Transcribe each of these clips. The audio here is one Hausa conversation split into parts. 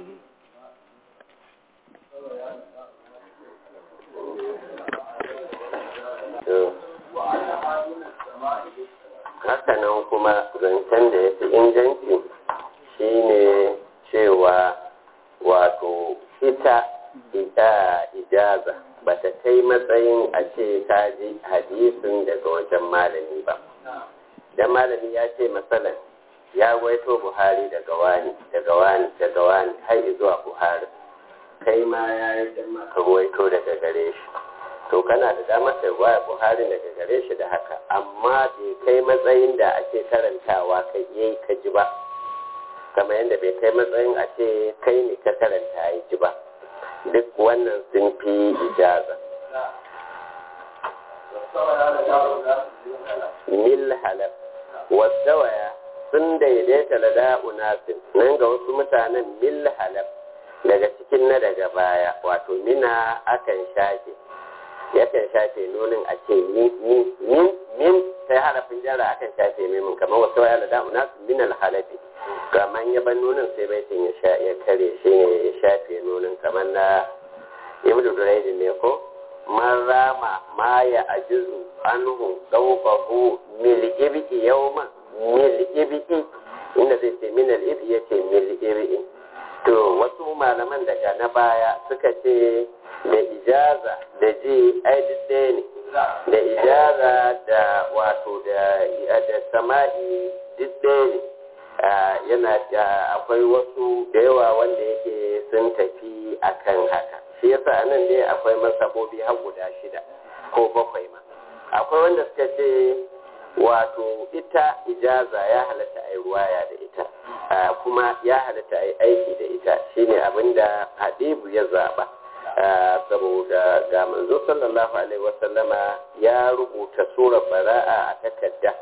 hakanan kuma zancen da ya fi inganci shine cewa wato ita ita ijaza ba ta kai matsayin a ce ta ji hadisin daga wajen malami ba dan malami ya ce matsalan ya waito buhari daga wani daga wani daga wani har zuwa buhari kai ma ya yi dan maka waito daga gare shi to kana da damar da waya buhari daga gare shi da haka amma bai kai matsayin da ake karantawa kai yayi ka ji ba kamar yadda bai kai matsayin a ce kai ne ka karanta ya ji ba duk wannan sun fi ijaza mil halaf wasawaya sun daidaita da da'unasin nan ga wasu mutanen mil halaf daga cikin na daga baya wato mina akan shafe yakan shafe nunin a ce min min min sai harafin jara akan shafe mimin kamar wasu waya da da'unasin min alhalafi kamar ya ban nunin sai baitin ya sha ya kare shi ne ya shafe nunin kamar na ibnu duraidin ne ko man rama ma ya ajizu anhu dawqahu mil ibi yawman mil ibi inda zai ce min al ibi yace mil ibi to wasu malaman daga na baya suka ce da ijaza da ji ai duk ne da ijaza da wato da da sama'i duk ne yana akwai wasu da yawa wanda yake sun tafi akan haka shi yasa anan dai akwai masabobi har guda shida ko bakwai ma akwai wanda suka ce wato ita ijaza ya halatta a yi ruwaya da ita kuma ya halatta a yi aiki da ita shine abinda hadibu ya zaba saboda ga manzo sallallahu alaihi wasallama ya rubuta surar bara'a a takarda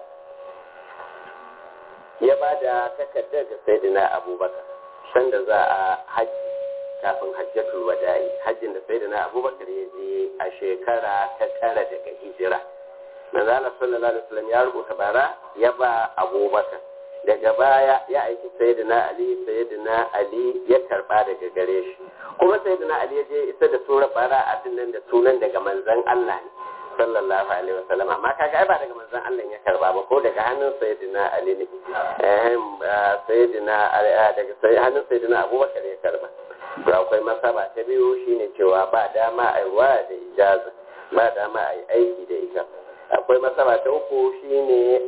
ya ba da takardar da saidina abubakar sanda za a hajji kafin hajjatul wada'i hajjin da saidina abubakar ya je a shekara ta tara daga hijira manzo Allah sallallahu alaihi wasallam ya rubuta bara ya ba abubakar daga baya ya aiki sayyidina ali sayyidina ali ya karba daga gare shi kuma sayyidina ali ya je isa da sura bara a dinnan da sunan daga manzon Allah ne sallallahu alaihi wasallam amma kaga ai ba daga manzon Allah ya karba ba ko daga hannun sayyidina ali ne eh sayyidina daga hannun sayyidina abubakar ya karba to akwai masaba ta biyu shine cewa ba dama a yi da ijaza ba dama a yi aiki da ita akwai masaba ta uku shine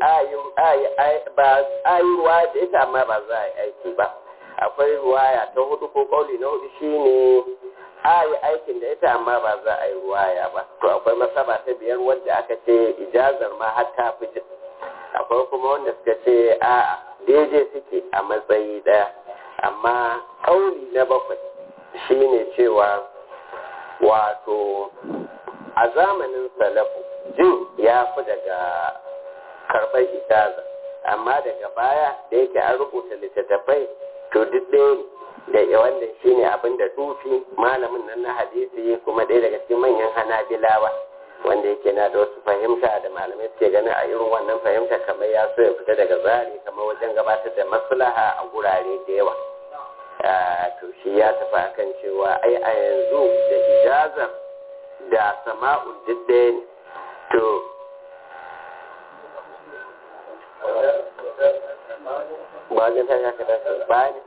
ayi ruwa da ita amma ba za a yi aiki ba akwai ruwaya ta hudu ko kauli na hudu shine ayi aikin da ita amma ba za a yi ruwaya ba to akwai masaba ta biyar wadda aka ce ijazar ma har ta fi akwai kuma wanda suka ce a daidai suke a matsayi daya amma kauli na bakwai shine cewa wato a zamanin salafu jin ya fi daga karɓar ijaza amma daga baya da yake an rubuta littattafai to duk ɗaya ne da wannan shine abin da tufi malamin nan na hadisi kuma ɗaya daga cikin manyan hanabilawa wanda yake na da wasu fahimta da malamai suke ganin a irin wannan fahimta kamar ya so ya fita daga zari kamar wajen gabatar da maslaha a gurare da yawa to shi ya tafi akan cewa ai a yanzu da ijazar da sama'ul duk ɗaya ne to wajen ta shaka da ba ne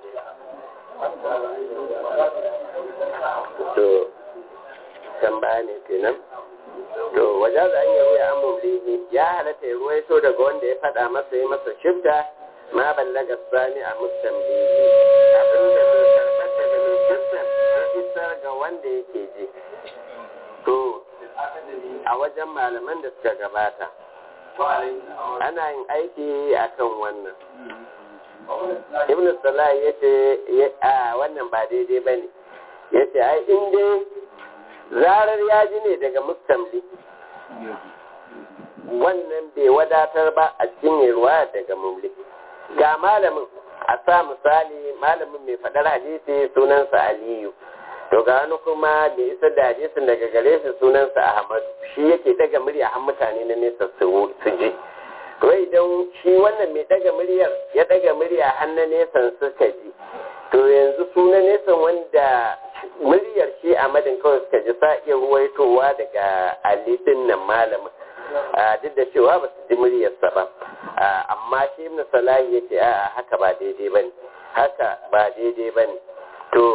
to can ba ne kenan to waje za a yi ruwa an mumlihi ya halatta ya ruwaito daga wanda ya faɗa masa yi masa shifta ma ballaga sani a mustamlihi abinda zai karɓar daga mai shiftar ya isar ga wanda yake ji to a wajen malaman da suka gabata ana yin aiki akan wannan ibn salah ya ce a wannan ba daidai ba ne ya ce ai in dai zarar ya ji ne daga mustamli wannan bai wadatar ba a cikin ruwa daga mumli ga malamin a sa misali malamin mai faɗar hadisi sunansa aliyu to ga wani kuma da isa da hadisin daga gare shi sunansa ahmadu shi yake daga murya har mutane na nesa su ji to idan shi wannan mai daga muryar ya daga murya har na nesan suka ji to yanzu wasu suna nesa wanda muryar shi a madin kawai suka ji sa iya ruwaitowa daga alidin nan malamin duk da cewa ba su ji muryarsa ba amma shi ibn salahi ya ce a haka ba daidai ba ne haka ba daidai ba ne to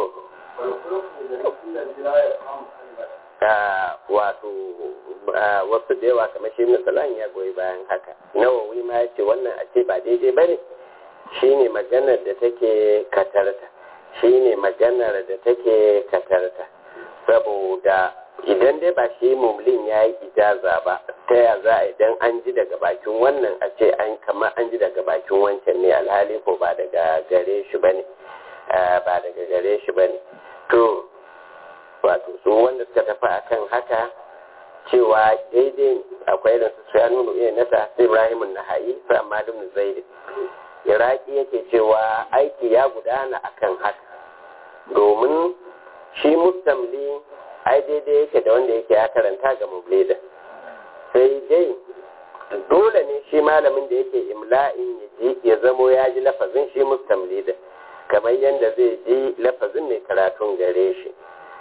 wato wasu da yawa kamar shi ibn salahi ya goyi bayan haka nawawi ma ya ce wannan a ce ba daidai ba ne shine maganar da take katarta shine maganar da take katarta saboda idan dai ba shi mumlin ya yi ijaza ba ta ya za a idan an ji daga bakin wannan a ce an kama an ji daga bakin wancan ne alhali ko ba daga gare shi ba ne ba daga gare shi ba ne to wato su wanda suka tafi akan haka cewa daidai akwai irin su ya nuna iya nasa sai ibrahimun nahayi sai amma dum zaidi iraki yake cewa aiki ya gudana akan haka domin shi mustamli ai daidai yake da wanda yake ya karanta ga mublida sai dai dole ne shi malamin da yake imla'in ya ji ya zamo ya ji lafazin shi mustamli da kamar yadda zai ji lafazin mai karatun gare shi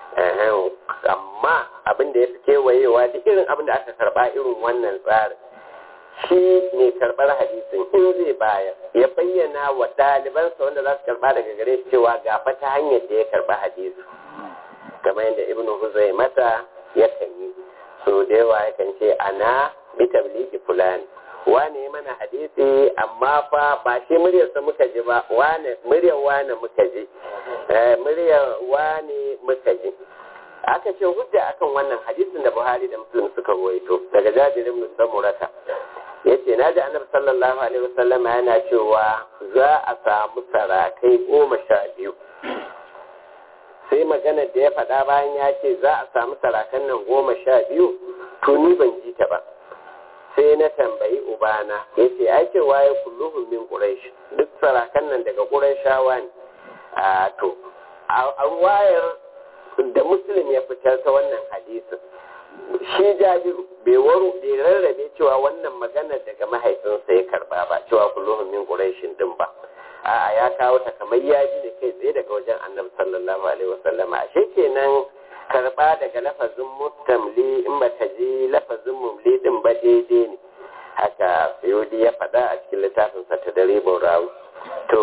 amma abin da ya fi kewayewa duk irin abin da aka karba irin wannan tsarin shi ne karɓar hadisin in zai bayar ya bayyana wa ɗalibansa wanda za su karɓa daga gare shi cewa ga ta hanyar da ya karɓa hadisi kamar yadda ibnu huzai mata ya kan yi so da yawa ya kan ce ana bi tabligi fulani wane mana hadisi amma fa ba shi muryarsa muka ji ba wane muryar wane muka ji muryar wane muka ji aka ce hujja akan wannan hadisin da buhari da muslim suka ruwaito daga jabir ibn samurata yace na ji annabi sallallahu alaihi wasallam yana cewa za a samu sarakai goma sha biyu sai magana da ya faɗa bayan ya ce za a samu sarakan nan goma sha biyu to ni ban ji ta ba sai na tambayi ubana ya ce ai cewa ya kulluhun min quraish duk sarakan nan daga qurayshawa ne a to a wayar da muslim ya fitar ta wannan hadisin shi jabiru bai waro bai rarrabe cewa wannan magana daga mahaifinsa ya karba ba cewa kulluhum min quraishin din ba a ya kawo ta kamar ya ji ne kai tsaye daga wajen annabi sallallahu alaihi wasallama ashe kenan karba daga lafazin mustamli in ba ta ji lafazin mumli din ba daidai ne haka sayodi ya faɗa a cikin littafinsa ta dare rawu to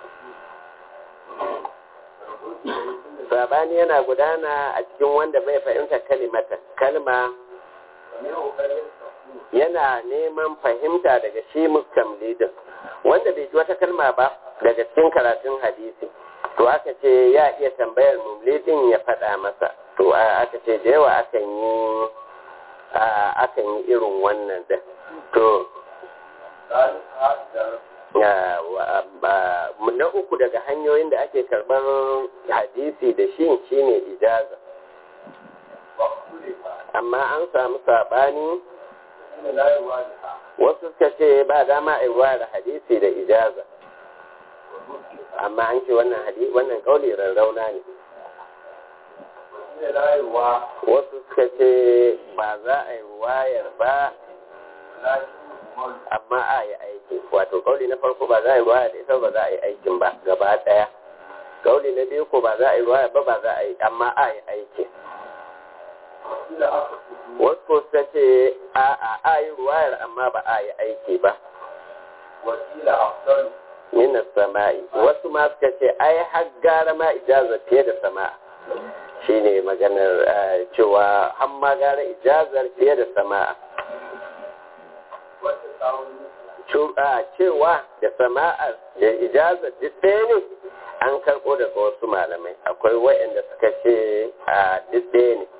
sabani yana gudana a cikin wanda bai fahimta kalimata kalma yana neman fahimta daga shi mustamlidin wanda bai ji wata kalma ba daga cikin karatun hadisi to aka ce ya iya tambayar mumlidin ya faɗa masa to aka ce da yawa akan yi akan yi irin wannan da to na uku daga hanyoyin da ake karɓar hadisi da shi shine ijaza amma an samu saɓani wasu suka ce ba dama a yi da hadisi da ijaza amma an ce wannan hadisi wannan kauli rarrauna ne wasu suka ce ba za a yi wayar ba amma a yi aiki wato kauli na farko ba za a yi ruwaya da ita ba za a yi aikin ba gaba daya kauli na biyu ko ba za a yi ruwaya ba ba za a yi amma a yi aiki wasu ta ce a a a yi ruwayar amma ba a yi aiki ba min sama'i wasu ma suka ce ai har gara ma ijaza fiye da sama'a shine maganar cewa har ma gara ijazar fiye da sama'a cewa da sama'ar da ijazar duk ɗaya ne an karɓo daga wasu malamai akwai waɗanda suka ce a duk ɗaya ne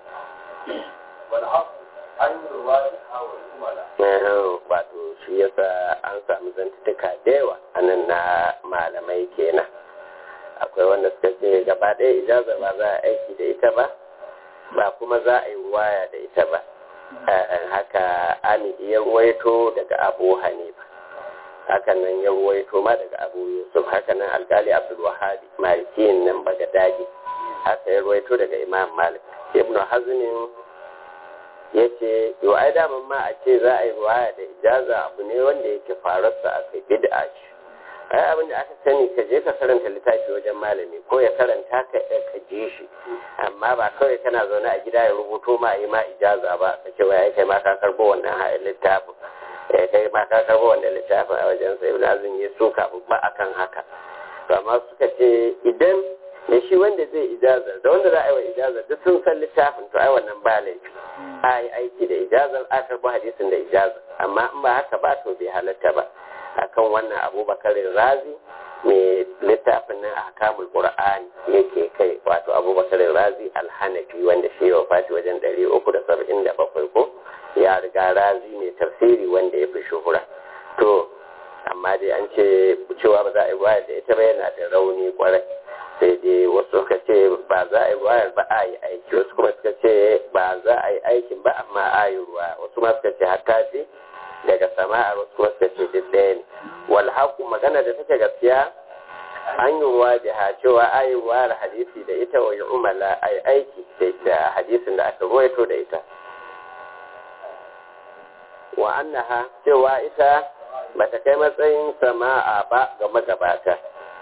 wato shi yasa an samu zantuka da yawa a nan na malamai kenan akwai wanda suka ce gaba ɗaya ijazar ba za a aiki da ita ba ba kuma za a yi waya da ita ba haka amidi ya ruwaito daga abu hanifa hakan nan ya ruwaito ma daga abu yusuf hakan nan alkali abdul wahabi malikiyin nan bagadadi haka ya ruwaito daga imam malik ibnu hazmin ya ce yau ai daman ma a ce za a yi ruwaya da ijaza abu ne wanda yake fararsa a kai bid'a ce ai abin da aka sani ka je ka karanta littafi wajen malami ko ya karanta ka ka je shi amma ba kawai kana zaune a gida ya rubuto ma yi ma ijaza ba ka ce wai kai ma ka karbo wannan littafin eh kai ma ka karbo wannan littafin a wajen sai ibn azum ya suka ba akan haka to amma suka ce idan da shi wanda zai ijazar da wanda za a yi wa ijazar duk sun san littafin to ai wannan ba laifi a yi aiki da ijazar a karɓi hadisin da ijazar amma in ba haka ba to bai halatta ba akan wannan abubakar razi mai littafin nan a kamul qur'ani yake kai wato abubakar razi alhanafi wanda shi ya wafati wajen ɗari uku da saba'in da bakwai ko ya riga razi mai tafsiri wanda ya fi shuhura to amma dai an ce cewa ba za a yi wayar da ita ba yana da rauni kwarai sai dai wasu suka ce ba za a yi wayar ba a yi aiki wasu kuma suka ce ba za a yi aikin ba amma a yi ruwa wasu ma suka ce hatta ce daga sama'ar wasu kuma suka ce duk ɗaya ne wal haku magana da take gaskiya an yi ruwa da ha cewa a yi wayar hadisi da ita wa yi umala a yi aiki da hadisin da aka ruwaito da ita wa annaha cewa ita bata kai matsayin sama'a ba ga magabata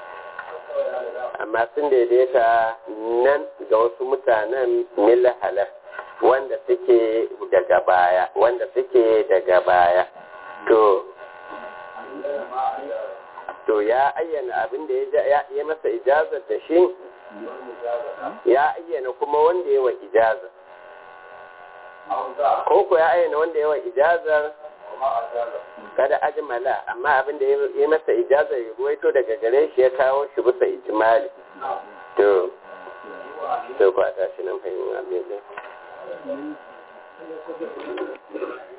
amma sun daidaita nan ga wasu mutanen milhalar wanda suke daga baya wanda suke daga baya to to ya ayyana abin da ya masa ijazar da shi ya ayyana kuma wanda ya wa ijazar ko ko ya ayyana wanda ya wa ijazar kada ajmala amma abin da ya masa ijazar ya ruwaito daga gare shi ya kawo shi bisa ijmali to to ba ta shi nan fahimta abin da